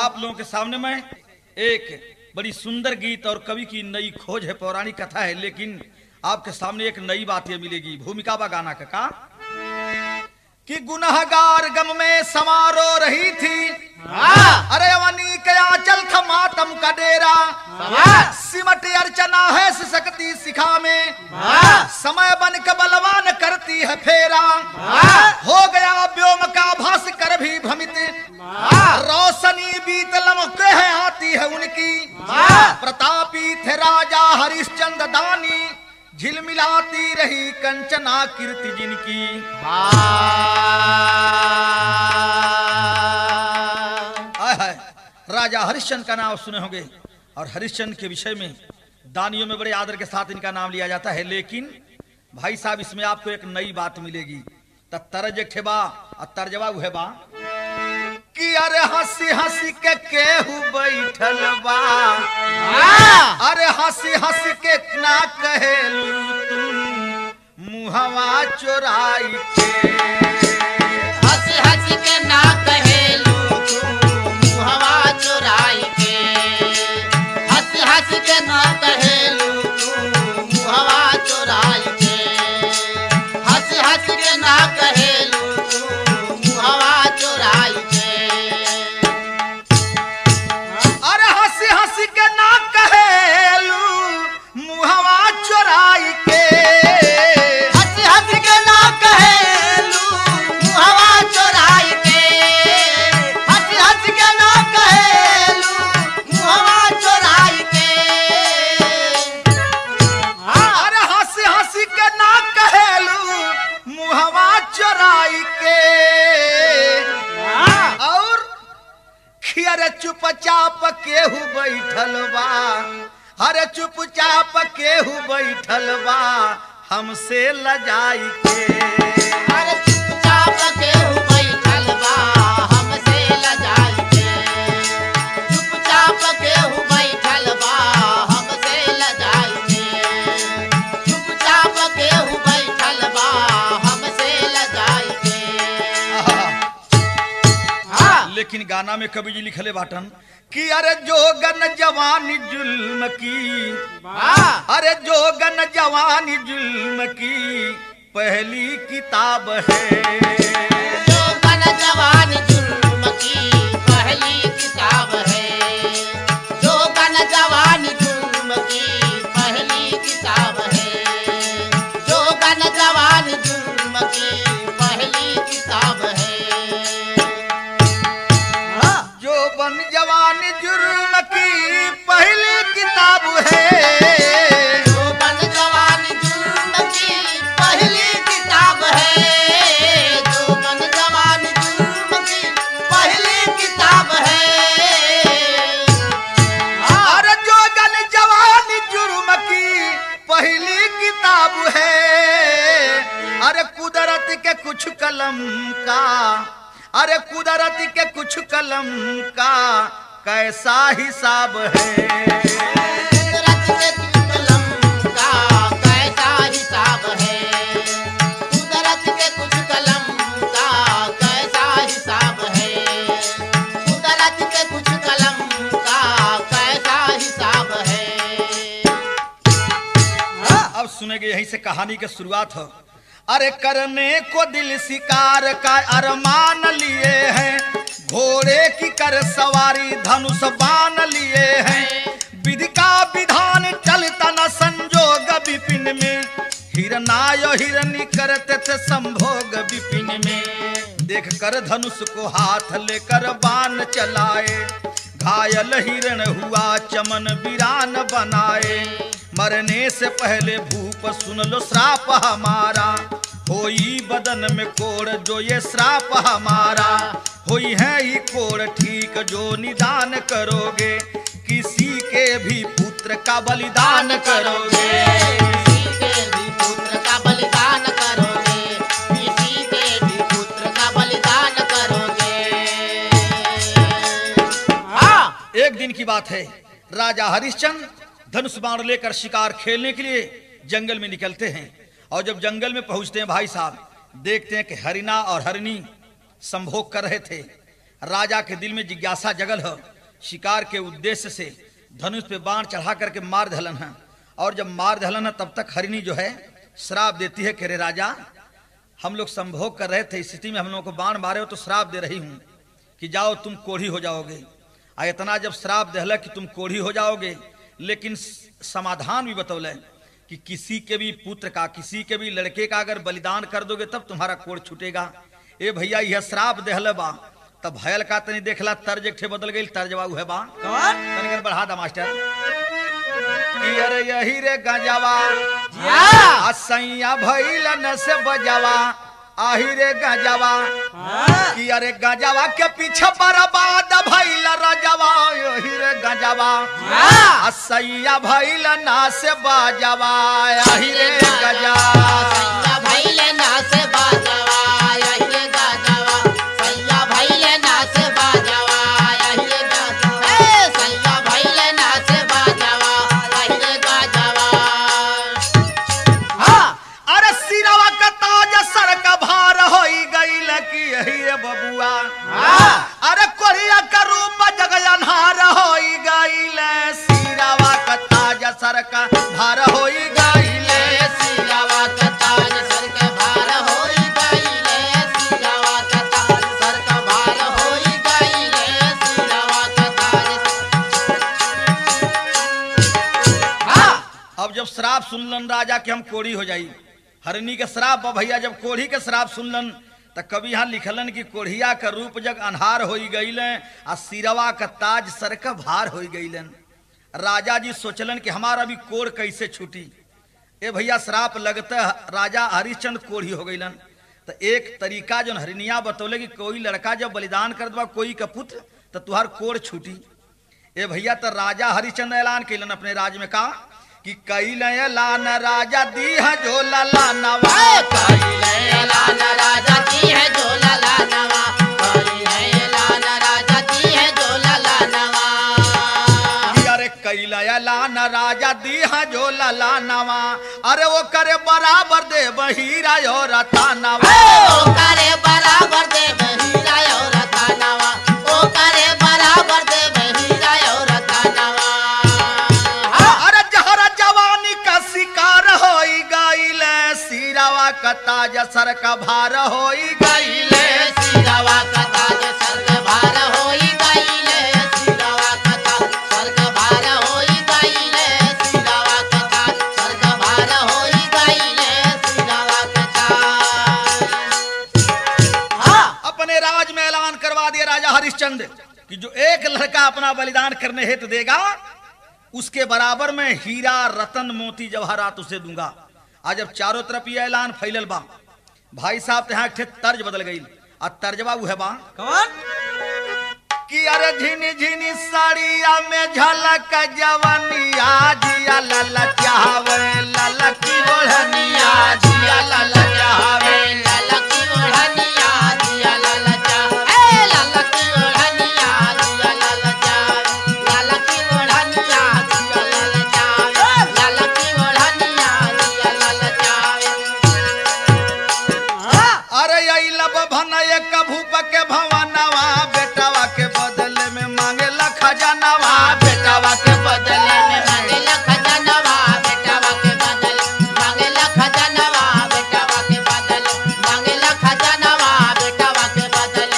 आप लोगों के सामने में एक बड़ी सुंदर गीत और कवि की नई खोज है पौराणिक कथा है लेकिन आपके सामने एक नई बात ये मिलेगी भूमिका बा गाना का का कि गुनहगार गम में समारो रही थी अरे अवनी के आंचल था मातम का डेरा सिमट अर्चना है सिसकती सिखा में समय बन के बलवान करती है फेरा हो गया व्योम का भास कर भी भ्रमित रोशनी बीत लमके है आती है उनकी प्रतापी थे राजा हरिश्चंद्र दानी झिलमिलाती रही कंचना कीर्ति जिनकी आय हाय राजा हरिश्चंद्र का नाम सुने होंगे और हरिश्चंद्र के विषय में दानियों में बड़े आदर के साथ इनका नाम लिया जाता है लेकिन भाई साहब इसमें आपको एक नई बात मिलेगी त तरज एक ठे बा और तर्जवा उहे बा कि अरे हंसी हंसी के केहू बैठल बा अरे हंसी हंसी के ना कहेलू तुम मुहवा चोराई के हंस हंस के ना कहेलू तू मुहवा चुराई के हंस हंस के ना कहेलू तू मुहवा चुराई के हंस हंस के ना कहेलू तू मुहवा चुराई के अरे हंसी हंसी के ना कहेलू मुहवा चोराई के हंस हंस के ना कहेलू मुहवा चुराई के हंस हंस के ना कहेलू मुहवा चुराई के अरे हंसी हंसी के ना कहेलू मुहवा चोराई के और खियर चुपचाप केहू बैठल बा अरे चुपचाप केहू बैठल बा हमसे लजाई के अरे चुपचाप केहू बैठल बा हमसे लजाई के चुपचाप केहू बैठल बा हमसे लजाई के चुपचाप केहू बैठल बा हमसे लजाई के हाँ लेकिन गाना में कवि जी लिखले बाटन कि अरे जोगन जवानी जुल्म की हाँ अरे जोगन जवानी जुल्म की पहली किताब है जो बन जवान जुल्म की पहली किताब है जो बन जवान जुल्म की पहली किताब है जो बन जवान जुल्म की पहली किताब है जो बन जवानी जुर्म की पहली किताब है जो बन जवान जुल्म की पहली किताब है जो बन जवान जुल्म की पहली किताब है अरे जोगन जवानी जुर्म की पहली किताब है अरे कुदरत के कुछ कलम का अरे कुदरत के कुछ कलम का कैसा हिसाब है कुदरत के कलम का कैसा हिसाब है कुदरत के कुछ कलम का कैसा हिसाब है कुदरत के कुछ कलम का कैसा हिसाब है अब सुनेंगे यहीं से कहानी की शुरुआत हो अरे करने को दिल शिकार का अरमान लिए हैं घोड़े की कर सवारी धनुष बाण लिए हैं विधि का विधान चलता न संजोग विपिन में हिरनाय हिरनी करते थे संभोग विपिन में देख कर धनुष को हाथ लेकर बाण चलाए घायल हिरण हुआ चमन वीरान बनाए मरने से पहले भूप सुन लो श्राप हमारा होई बदन में कोड़ जो ये श्राप हमारा होई है ही कोड़ ठीक जो निदान करोगे किसी के भी पुत्र का बलिदान करोगे किसी के भी पुत्र का बलिदान करोगे किसी के भी पुत्र का बलिदान करोगे हाँ एक दिन की बात है राजा हरिश्चंद्र धनुष बाण लेकर शिकार खेलने के लिए जंगल में निकलते हैं और जब जंगल में पहुंचते हैं भाई साहब देखते हैं कि हरिना और हरिणी संभोग कर रहे थे राजा के दिल में जिज्ञासा जगल है शिकार के उद्देश्य से धनुष पे बाण चढ़ा करके मार धलन है और जब मार धलन है तब तक हरिणी जो है श्राप देती है कि रे राजा हम लोग संभोग कर रहे थे इस स्थिति में हम लोगों को बाण मारे हो तो श्राप दे रही हूं कि जाओ तुम कोढ़ी हो जाओगे आ इतना जब श्राप दहला कि तुम कोढ़ी हो जाओगे लेकिन स- समाधान भी बतौले कि किसी के भी पुत्र का किसी के भी लड़के का अगर बलिदान कर दोगे तब तुम्हारा कोढ़ छूटेगा ए भैया यह श्राप देहले बा तब भयल का तनी देखला तर्ज एक ठे बदल गई तर्जवा उहे बा कौन तनी कर बढ़ा दा मास्टर कि अरे यही रे गजवा जिया। असैया भइल न से बजवा आही रे गजवा कि अरे गजवा के पीछे बर्बाद भइल रजवा यही रे गजवा असैया भइल ना से बजवा आही रे गजवा सैया भइले नाच बाजवा यही गाजवा सैया भइले नाच बाजवा यही गाजवा ए सैया भइले नाच बाजवा यही गाजवा हाँ, अरे सिरवा का ताज सर का भार होई गईल की यही रे बबुआ अरे कोरिया का रूप जग अन्हार होई गईल सिरवा का ताज सर का भार होई गईल सियावा का ताज सर के भार होई गईले सियावा का ताज सर का भार होई गईले सियावा का ताज हाँ अब जब श्राप सुनलन राजा कि हम कोढ़ी हो जाई हरनी के श्राप बा भैया जब कोढ़ी के श्राप सुनलन त कवि यहाँ लिखलन कि कोढ़िया का रूप जग अन्हार होई गईले आ सिरवा का ताज सर का भार होई गईलन राजा जी सोचलन कि हमारा भी कोढ़ कैसे छूटी ए भैया श्राप लगते राजा हरिश्चंद्र कोढ़ी हो गईलन तो एक तरीका जो हरिनिया बतौले कि कोई लड़का जब बलिदान कर दवा कोई का पुत्र तो तुहार कोढ़ छूटी ए भैया तो राजा हरिश्चंद्र ऐलान कैलन अपने राज में कहा कि कैल ऐलान राजा दी है जो लला नवा कईले लाल राजा जी है जो लाला नवा कईले लाल राजा जी है जो लाला नवा अरे कैल ऐलान राजा दी है जो लला नवा अरे वो करे बराबर दे हीरा और रता नवा ओ करे बराबर दे हीरा और रतनवा ओ करे बराबर दे हीरा और रतनवा अरे जहरा जवानी का शिकार होई गईले सिरावा का ताज सर का भार होई गईले सिरवा का ताज सर के भार होई गईले सिरवा का ताज सर के भार होई गईले सिरवा का ताज सर के भार होई गईले सिरवा का ताज हाँ अपने राज में ऐलान करवा दिया राजा हरिश्चंद्र कि जो एक लड़का अपना बलिदान करने हेतु देगा उसके बराबर में हीरा रतन मोती जवाहरात उसे दूंगा आज जब चारों तरफ ये ऐलान फैलल बा भाई साहब यहाँ एक ठे तर्ज बदल गई आ तर्जबा उहे बा कौन कि अरे झिनी झिनी साड़िया में झलक जवनिया जिया लला चाहवे ललकी ओढ़निया जिया लला चाहवे ललकी ओढ़निया दिया ललचा ए ललकी ओढ़निया दिया ललचा ललकी ओढ़निया दिया ललचा ललकी ओढ़निया दिया ललचा अरे यही लब भनय कभूप के भवनवा बेटावा के बदले में मांगेला खजानवा बेटावा के बदले में मांगेला खजानवा बेटावा के बदल मांगेला खजानवा बेटावा के बदल मांगेला खजानवा बेटावा के बदल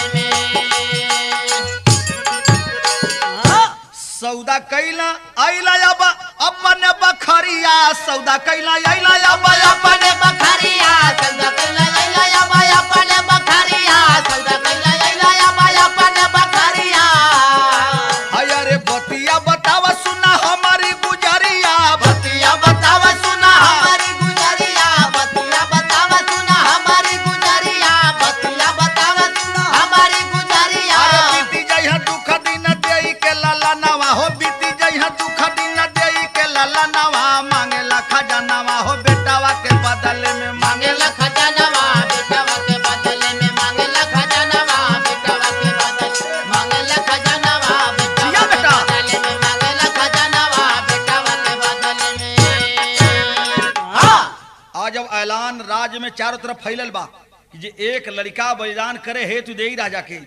में सौदा कैला आइला अब अपन बखरिया सौदा कैला आइला अब अपने बखरिया सौदा कैला लैला या बाय अपने बखरिया सौदा कैला लैला या बाय अपने बखरिया अरे बतिया बतावा सुना हमारी गुजरिया बतिया बतावा सुना हमारी गुजरिया बतिया बतावा सुना हमारी गुजरिया बतिया बतावा सुना हमारी गुजरिया अरे बीती जइहा दुख दिन देई के लाला नवा हो बीती जइहा दुख दिन देई के लाला नवा मांगेला खजानवा हो बेटावा के बदले में मांगेला खजानवा बेटावा के बदले में मांगेला खजानवा बेटावा के बदले मांगेला खजानवा जिया बेटावा के बेटा। बदले में मांगेला खजानवा बेटावा के बदले में हाँ आज जब ऐलान राज्य में चारों तरफ फैलल बा कि जे एक लड़का बलिदान करे हेतु दे राजा के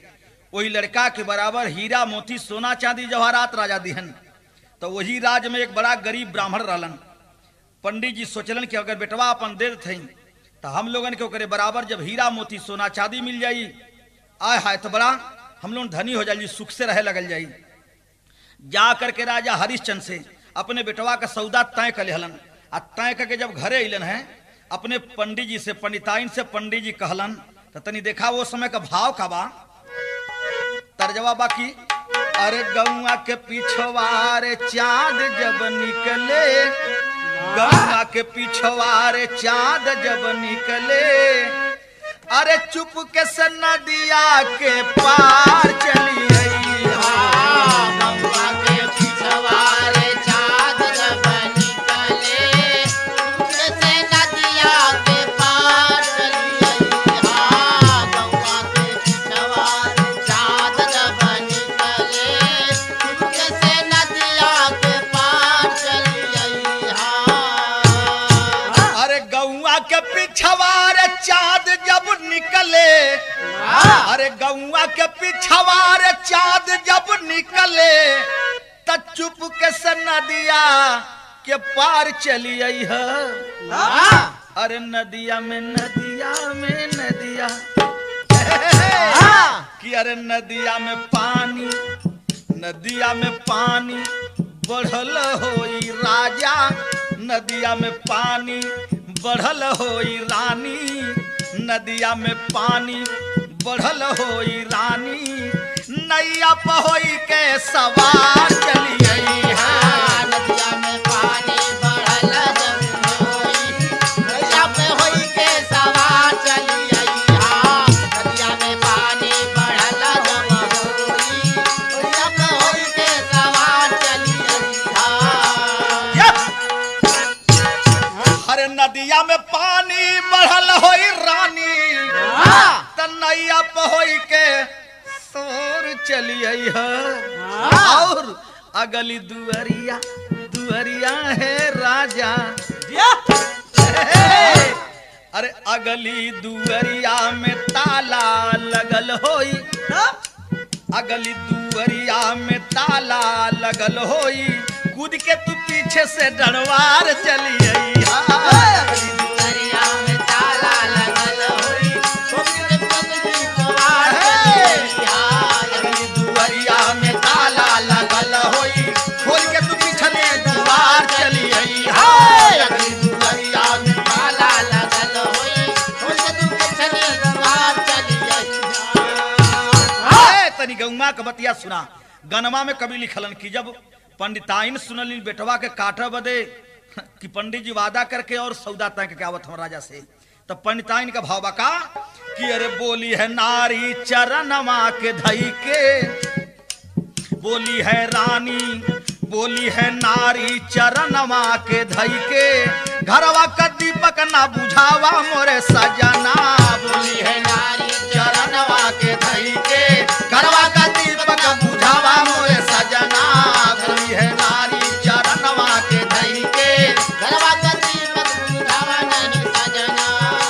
वही लड़का के बराबर हीरा मोती सोना चांदी जवाहरात राजा दिहन तो वही राज में एक बड़ा गरीब ब्राह्मण रहलन पंडित जी सोचलन कि अगर बेटवा अपन दे देते तो हम लोगन के ओकरे बराबर जब हीरा मोती सोना चांदी मिल जाई आय हाय तो बड़ा हम लोग धनी हो जाई सुख से रहे लगल जाई जा करके राजा हरिश्चंद्र से अपने बेटवा का सौदा तय कर हलन आ तय करके जब घरे अलन है अपने पंडित जी से पंडिताइन से पंडित जी कहलन तो तनी देखा वो समय का भाव का बा तर्जवा बाकी अरे गौआ के पिछवारे चांद जब निकले गौआ के पिछवारे चांद जब निकले अरे चुप के से नदिया के पार चली आई गंगा के पिछवारे चाँद जब निकले, तुझसे नदिया के पार चली आई। हाँ, गंगा के पिछवारे चाँद जब निकले, तुझसे नदिया के पार चली आई। हाँ। अरे गौआ के पिछवारे चांद जब निकले अरे गौआ के पिछवारे चांद जब निकले त चुप के से नदिया के पार चली आई है हाँ। अरे नदिया में नदिया में नदिया कि अरे नदिया में पानी नदिया में पानी बढ़ल होई राजा नदिया में पानी बढ़ल होई रानी नदिया में पानी बढ़ल होई रानी नैया पहोई के सवार चली आई है हाँ, नदिया में पानी बढ़ल जब होई, नदिया पे होई के सवार चली आई। हाँ, नदिया में पानी बढ़ल जब होई, नदिया पे होई के सवार चली आई। हाँ। अरे नदिया में पानी बढ़ल होई रानी हाँ। त नैया पहोई के सोर चली आई है हाँ। और अगली दुअरिया दुअरिया है राजा हे, अरे अगली दुअरिया में ताला लगल होई अगली दुअरिया में ताला लगल होई कूद के तू पीछे से डरवार चली आई हाँ। दरिया में ताला लगल होई, छोटे पतली सवार चली आई। हाँ, अगली दुअरिया में ताला लगल होई खोल के तू पिछले दुआर चली आई हाय अगली दुअरिया में ताला लगल होई, छोटे तू पिछले सवार चली आई। हाय तनी गौमा के बतिया सुना गनमा में कभी लिखलन कि जब पंडिताइन सुनली बेटवा के काटा बदे कि पंडित जी वादा करके और सौदा तय के आवत हम राजा से तब पंडिताइन का भाव बका कि अरे बोली है नारी चरणमा के धई के बोली है रानी बोली है नारी चरणमा के धई के घरवा का दीपक ना बुझावा मोरे सजना बोली बोली है है नारी चरणवा के धई के घरवा का दीपक बुझावा मोरे सजना बोली है नारी चरणवा के धई के घरवा का दीपक बुझावा नहीं सजना।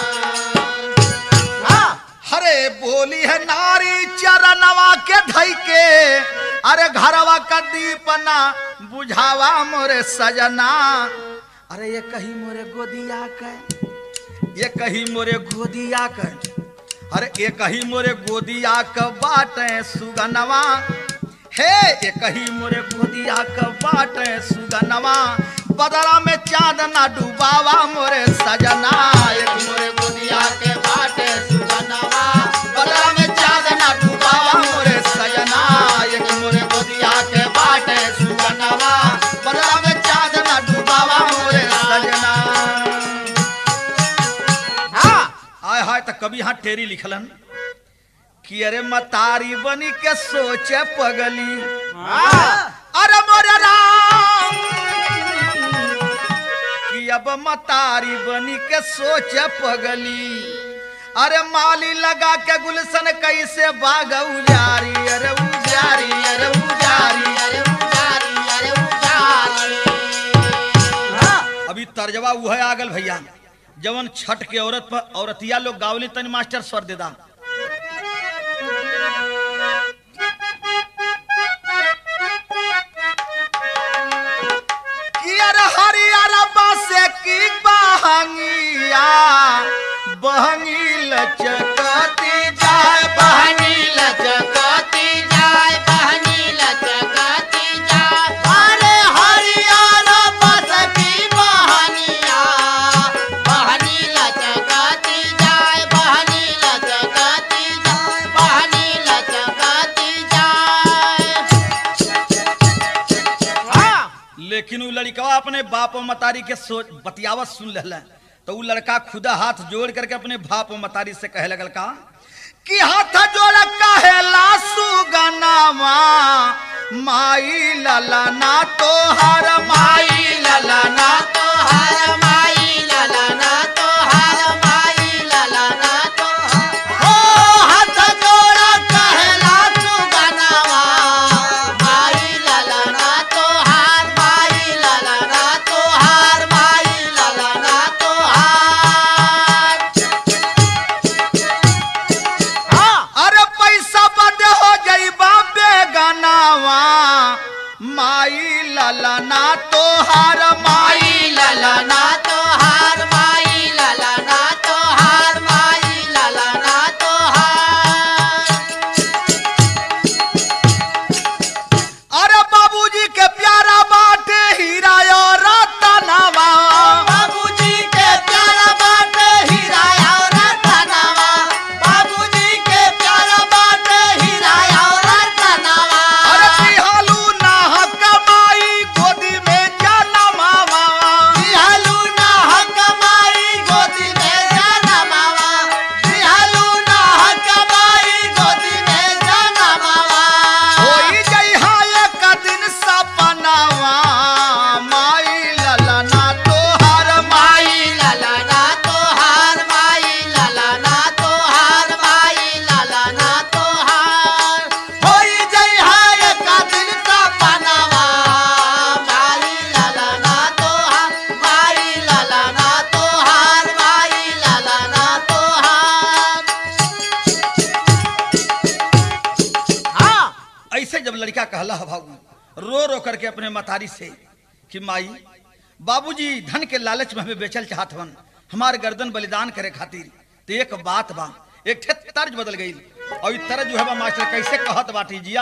हाँ, हरे बोली है नारी चरणवा के धई के अरे घरवा का दीपना बुझावा मोरे सजना अरे ये कही मोरे गोदिया के ये कही मोरे गोदिया के अरे ये कही मोरे गोदिया क बाटे सुगनवा हे ये कही मोरे गोदिया क बाटे सुगनवा बदला में चांद ना डुबावा मोरे सजना एक मोरे गोदिया के बाटे सुगनवा बदला में चांद ना डुबावा मोरे सजना एक मोरे गोदिया के बाटे सुगनवा बदला में चांद ना डुबावा मोरे सजना हाँ, आय हाय त कभी यहाँ टेरी लिखलन कि अरे मतारी बनी के सोचे पगली हाँ, अरे मोरे राम कि अब मतारी बनी के सोचे पगली अरे माली लगा के गुलशन कैसे बाग उजारी अरे उजारी अरे उजारी अरे उजारी, अरे उजारी। हाँ, अभी तर्जवा वो है आगल भैया जवन छठ के औरत पर औरतिया लोग गावली तनी मास्टर स्वर देदा लेकिन उ लड़कवा अपने बाप और मतारी के सोच बतियावत सुन लहला तो उ लड़का खुदा हाथ जोड़ करके अपने बाप और मतारी से कहे लगल का कि हाथ जोड़ कहेला सुगनावा माई ललना तो हर माई ललना तो हार माई ललना तो हार माई ललना तो हो हाथ जोड़ा कहला तू गनावा माई ललना तो हार माई ललना तो हार माई ललना तो हार हाँ अरे पैसा बद हो जाइबा बेगनावा माई ललना तो हर माई माई ललना तो हार माई ललना तो हार माई ललना तो हार अरे बाबूजी के प्यारा बाटे हीरा और रतनवा बाबूजी के प्यारा बाटे हीरा और रतनवा बाबूजी के प्यारा बाटे हीरा और रतनवा अरे तिहालू ना कमाई गोदी में जनमावा बिहालू ना हकमाई गोदी में जनमावा बिहालू ना हकमाई गोदी में जनमावा होई जइहा एक दिन सपनावा माई ललना तो हर माई माई ललना तो हार माई ललना तो हार माई ललना तो हार होई जई हाय का दिल का पनावा माई ललना तो हार माई ललना तो हार माई ललना तो हार हाँ ऐसे जब लड़का कहला है बाबू रो रो करके अपने मतारी से कि माई बाबूजी धन के लालच में हमें बेचल चाहत हवन हमार गर्दन बलिदान करे खातिर तो एक बात बा एक ठे तर्ज बदल गई और ई तर्ज जो है बा मास्टर कैसे कहत बाटी जिया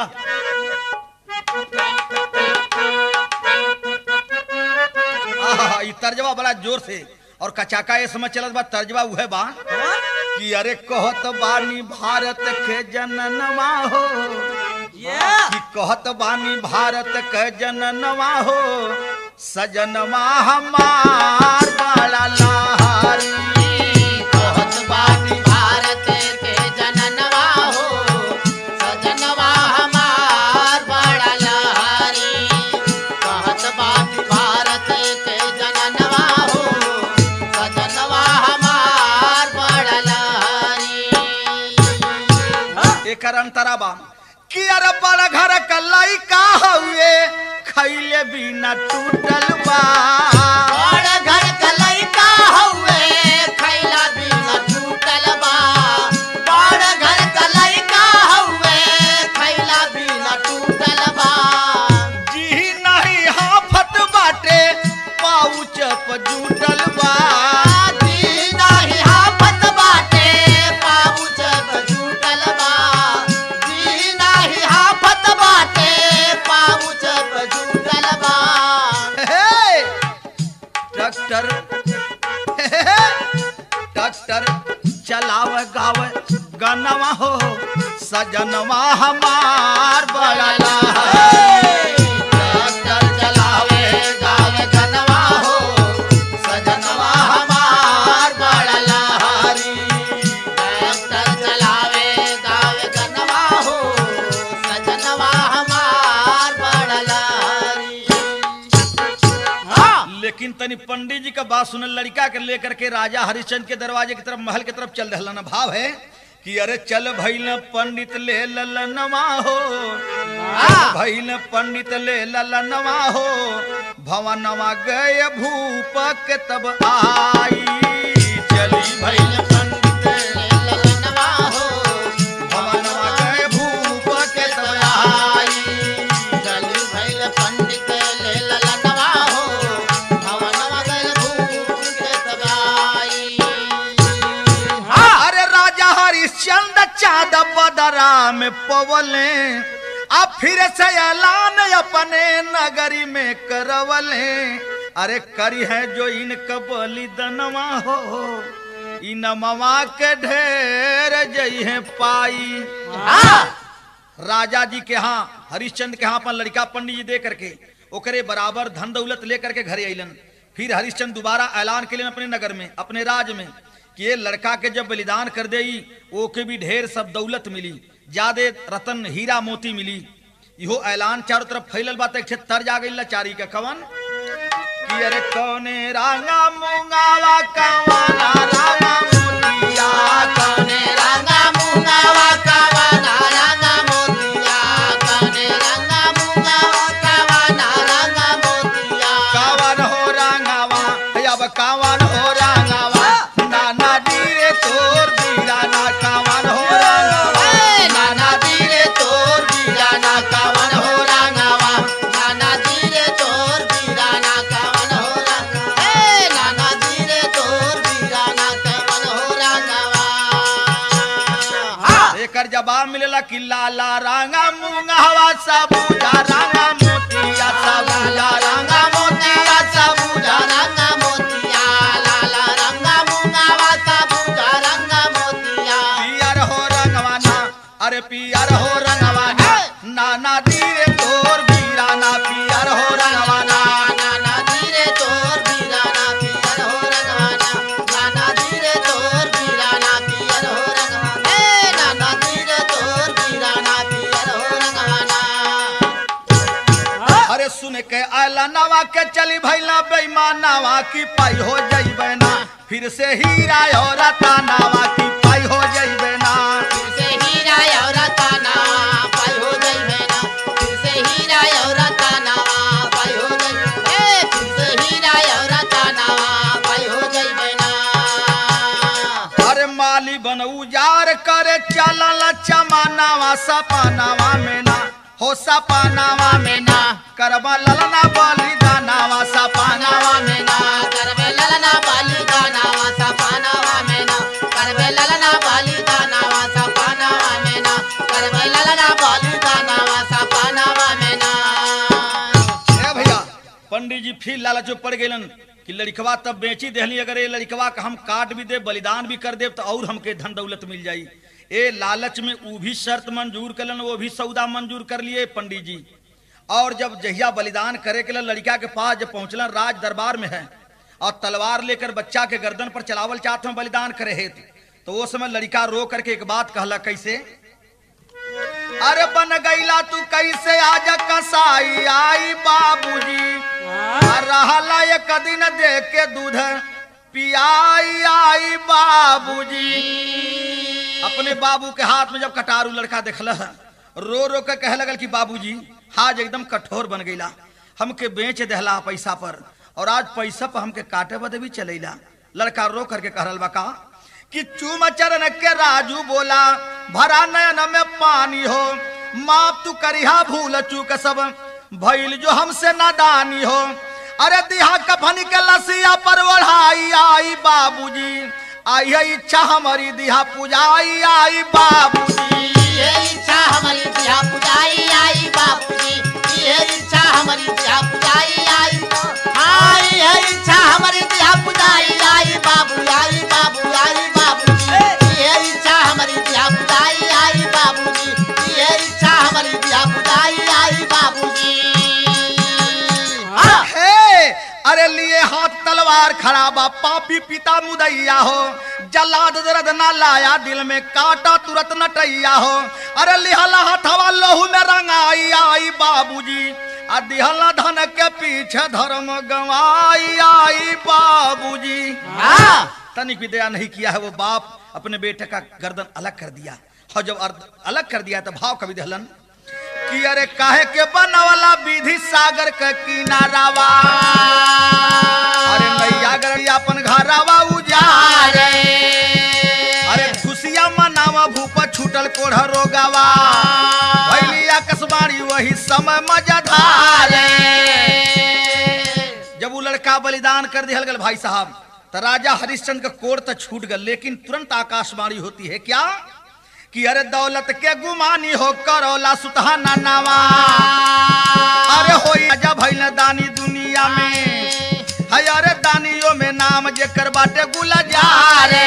आहा, ई तर्जवा बड़ा जोर से और कचाका ये समझ चलत बा तर्जवा उहे बा कि अरे कहत बानी भारत के जननवा हो कि कहत बानी भारत के जननवा हो सजनवा हमार बड़ा लहारी कहत बानी भारत के जननवा हो सजनवा हमार बड़ा लहरी कहत बानी भारत के जननवा हो सजनवा हमार बड़ा लहरी एकर अंतरा बा कि अरे बड़ा घर का लइका हउए खैले बिना टूटल बा बड़ घर का लइका हउए खैला बिना टूटल बा बड़ घर का लइका हउए खैला बिना टूटल बा जी नहीं हाफत बाटे पाउच प जुटल बा जी नाही हाफत बाटे पाउच बजूटल बा जी नाही हाफत बाटे पाउच बजूटल बा हे, ट्रैक्टर हे, हे, ट्रैक्टर चलाव गाव गनवा हो सजनवा हमार बड़ा लहरी। ट्रैक्टर चलावे गावे गनवा हो सजनवा हमार बड़ा लहरी ट्रैक्टर चलावे गावे गनवा हो सजनवा हमार बड़ा लहरी हाँ लेकिन तनी पंडित जी का बात सुनल लड़का के लेकर के राजा हरिश्चंद्र के दरवाजे की तरफ महल की तरफ चल रहलन भाव है कि अरे चल भैल पंडित ले ललनवा हो हाँ। भैल पंडित ले ललनवा हो भवनवा गए भूप के तब आई चली भैल भैल पंडित ललनवा हो भवनवा गए भूप के तब आई चली भैल पंडित ललनवा हो भवनवा गैल भूप के तबाई हाँ अरे राजा हरिश्चंद्र चाँद बदरा में पवले आ फिर से ऐलान अपने नगरी में करवले अरे करी है जो इनका बलिदनवा हो इनमवा के ढेर जई है पाई हाँ राजा जी के यहाँ हरिश्चंद्र के यहाँ अपन लड़का पंडित जी दे करके ओकरे बराबर धन दौलत लेकर के घरे अलन फिर हरिश्चंद्र दोबारा ऐलान के लिए अपने नगर में अपने राज में कि ये लड़का के जब बलिदान कर दे ओके भी ढेर सब दौलत मिली ज्यादा रतन हीरा मोती मिली इहो ऐलान चारों तरफ फैलल बात एक ठे तर्ज आ गई लाचारी का कवन कि अरे कौने रांगा मुंगावा कवाना रांगा मोतिया कने रंगा मुंगावा कावाना रंगा मोतिया कने रंगा मुंगावा कावाना रंगा मोतिया कावन हो रांगावा अब कावन हो रांगावा नाना डीरे तोर दीराना कावन हो रांगावा ए नाना धीरे तोर बीराना कावन हो रंगावा नाना धीरे तोर बीराना कावन हो रंगावा ए नाना धीरे तोर बीराना कावन हो रंगावा एकर जवाब मिलेला कि लाला रांगा मुंगावा सबूजा रांगा मोतिया सबूजा रांगा मोतिया सबूजा रंगा मोतिया लाला रंगा मुंगावा सबूजा रंगा मोतिया पियर हो रंगवाना अरे पियर हो रंगवाना नाना धीरे तोर बीराना पियर हो रंगवाना नाना धीरे तोर बीराना पियर हो रंगवाना नाना धीरे तोर बीराना पियर हो रंगवाना ए नाना धीरे तोर बीराना पियर हो रंगवाना अरे सुन के आला नवा के चली भैला बेईमानावा की पाई हो जइबे ना फिर से हीरा और रतनावा की पाई हो जइबे ना फिर से हीरा और ताना पाई हो गई मैना फिर से हीरा और ताना पाई हो गई ए फिर से हीरा और ताना पाई हो गई मैना अरे माली बन उजार करे चलल चमानावा सपनावा में ना हो सपनावा में ना करबा ललना बलिदानावा सपनावा पानावा में ना करवे ललना बाली गानावा सा पानावा में ना करवे ललना बाली गानावा सा पानावा में ना करवे ललना बाली गानावा सा पानावा में ना ए भैया पंडित जी फिर लालचो पड़ गेलन कि लड़कवा तब बेची देहली अगर ये लड़कवा का हम काट भी दे बलिदान भी कर दे तो और हमके धन दौलत मिल जाई ए लालच में वो भी शर्त मंजूर करलन वो भी सौदा मंजूर कर लिए पंडित जी और जब जहिया बलिदान करे के लिए लड़का के पास जब पहुंचलन राज दरबार में है और तलवार लेकर बच्चा के गर्दन पर चलावल चाहते हैं बलिदान करे हेतु तो वो समय लड़का रो करके एक बात कहला कैसे अरे बन गईला तू कैसे आज कसाई आई बाबूजी आ रहला एक दिन दे के दूध पियाई आई बाबूजी अपने बाबू के हाथ में जब कटारू लड़का देखल रो रो के कहे लगल कि बाबूजी आज एकदम कठोर बन गईला हमके बेच देहला पैसा पर और आज पैसा पर हमके काटे बदे भी चलेला लड़का रो करके कहल बा का कि चूम चरण के राजू बोला भरा नयन में पानी हो माप तू करिहा भूल चूक सब भइल जो हमसे नादानी हो अरे दिहा कफनी के लसिया पर ओढ़ाई आई बाबूजी आई है इच्छा हमारी दिहा पुजाई आई बाबूजी ये इच्छा हमारी दिया पुजाई आई बापूजी ये इच्छा हमारी दिया पुजाई आई हाँ ये इच्छा हमारी दिया पुजाई आई बाबू आई बाबू आई बाबूजी ये इच्छा हमारी दिया पुजाई आई बाबूजी ये इच्छा हमारी दिया पुजाई आई बाबूजी हाँ हे अरे लिए हाथ तलवार खड़ा बा पापी पिता मुदैया हो जलाद दर्द ना लाया दिल में काटा तुरंत नटैया हो अरे लिहला हथवा लहू में रंगाई आई बाबूजी आ दिहला धन के पीछे धर्म गवाई आई बाबूजी हाँ तनिक भी दया नहीं किया है वो बाप अपने बेटे का गर्दन अलग कर दिया और जब अर्ध- अलग कर दिया तो भाव कवि दहलन कि अरे काहे के बनवला विधि सागर के किनारावा अरे नैया गरैया अपन घरावा उजारे अरे खुशिया मनावा भूप छूटल कोढ़ रोगावा भैली आकाशवाणी वही समय मजाधारे जब वो लड़का बलिदान कर दिया गल भाई साहब तो राजा हरिश्चंद्र का कोर तो छूट गल लेकिन तुरंत आकाशवाणी होती है क्या कि अरे दौलत के गुमानी हो करौला सुतहाना नावा अरे हो राजा भैल दानी दुनिया में है अरे दानियों में नाम जेकर बाटे गुलजारे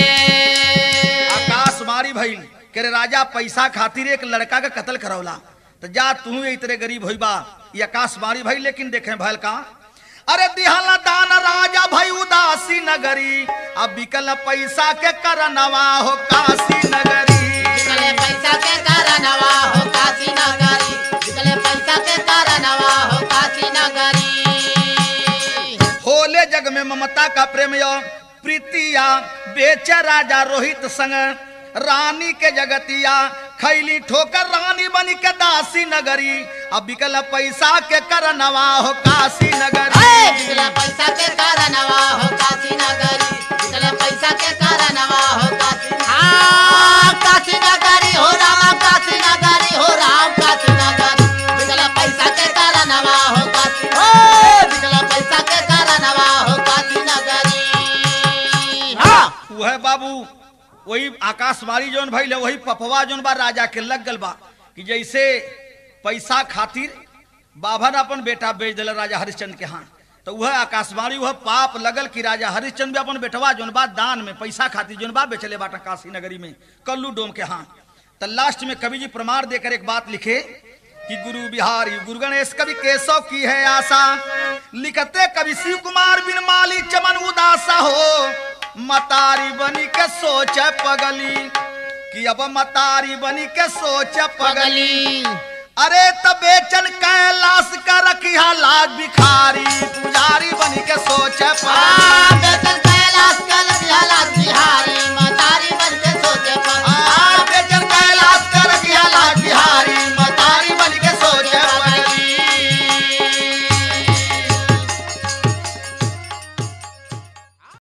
आकाश मारी भइल के रे राजा पैसा खातिर एक लड़का का कत्ल करौला तो जा तू ही इतरे गरीब होई बा ये आकाशवाणी भाई लेकिन देखे भैल का अरे दिहला दान राजा भाई उदासी नगरी अब बिकल पैसा के करनवा हो काशी नगरी निकले पैसा के कारणवा हो काशी नगरी निकले पैसा के कारणवा हो काशी नगरी होले जग में ममता का प्रेम यो प्रीतिया बेच राजा रोहित संग रानी के जगतिया खैली ठोकर रानी बनी के दासी नगरी अब बिकल पैसा के करनवा हो काशी नगरी निकले पैसा के कारणवा हो काशी नगरी निकले पैसा के कारणवा हो काशी हाँ काशी नगरी हो राम काशी नगरी हो राम काशी नगरी निकले पैसा के कारणवा हो काशी हो निकले पैसा के कारणवा हो काशी नगरी हाँ वह बाबू वही आकाशवाणी जोन भइल है, वही पपवा जोन बा राजा के लग गल बा कि जैसे पैसा खातिर बाभन अपन बेटा बेच दिल राजा हरिश्चंद्र के हाथ तो वह आकाशवाणी वह पाप लगल कि राजा हरिश्चंद्र भी अपन बेटवा जोन बा दान में पैसा खातिर जोन बा बेचले बाटा काशी नगरी में कल्लू डोम के हाथ तो लास्ट में कवि जी प्रमाण देकर एक बात लिखे कि गुरु बिहारी गुरु गणेश कवि केशव की है आशा लिखते कवि शिव कुमार बिन माली चमन उदासा हो मतारी बनी के सोच पगली कि अब मतारी बनी के सोच पगली पगली अरे तबेचन कैलाश का रखिया लाज भिखारी पुजारी बनी के सोच